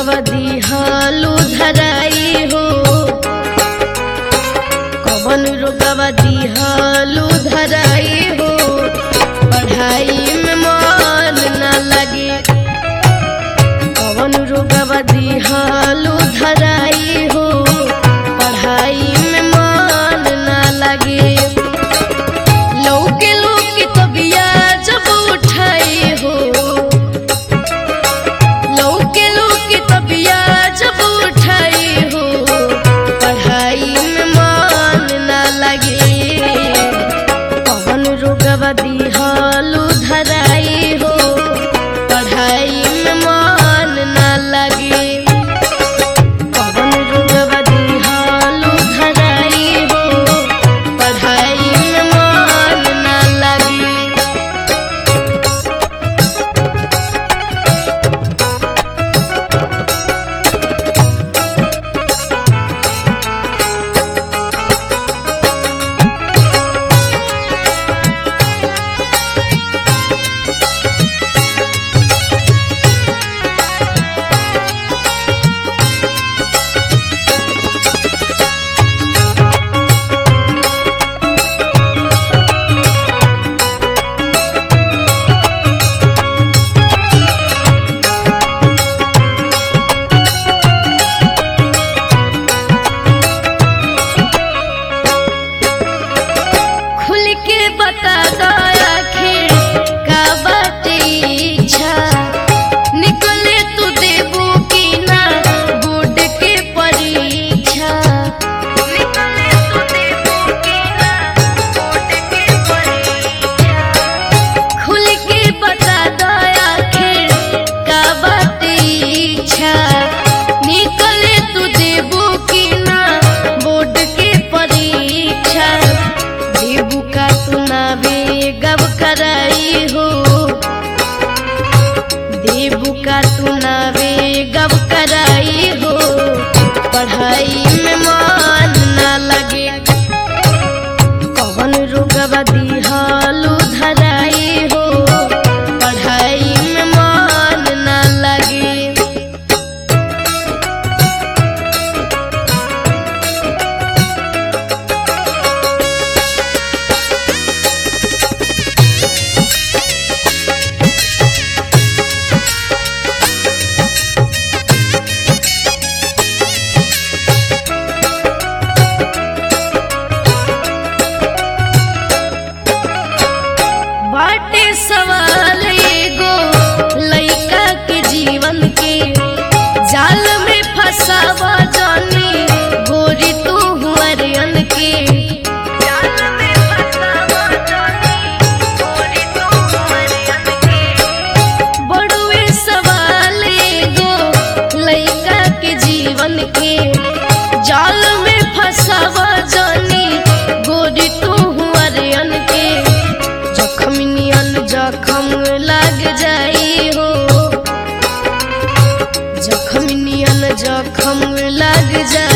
रोगवा दिहलू धराई हो कवन रोगवा दिहलू धराई हो पढ़ाई में मन न लगे कवन रोगवा दिहलू धराई हो पढ़ाई में मन न लगे लौके लौके तबिया जब उठाई हो लौके लौके तबिया जब उठाई हो पढ़ाई में मन न लगे कवन रोगवा दिहलू धराई हो पढ़ाई में मन न लगे कवन रोगवा दिहलू धराई हो पढ़ाई में मन न लगे खुल के बता दो आखिर का बाटे इच्छा निकले तू देबू की ना बोर्ड के परीक्षा निकले तू देबू की ना बोर्ड के परीक्षा खुल के बता दो आखिर का बाटे इच्छा निकले तू देबू की ना बोर्ड के परीक्षा देबू का तू ना गब कराई हो देबू का तू ना गब कराई हो पढ़ाई में मन ना लगे कवन रोगवा दिहलू धराई हो पढ़ाई में मन ना लगे बाटे सवाल एगो लइका के जीवन के जाल में फसावा जानी गोरी तू हुअरियन के जाल में फसावा जानी गोरी तू हुअरियन के बड़ुए सवाल एगो लइका के जीवन के जाल में फसावा जानी गोरी तू हुअरियन के जखम नियन जखम लग जाई हो जखम नियन जखम लग जाई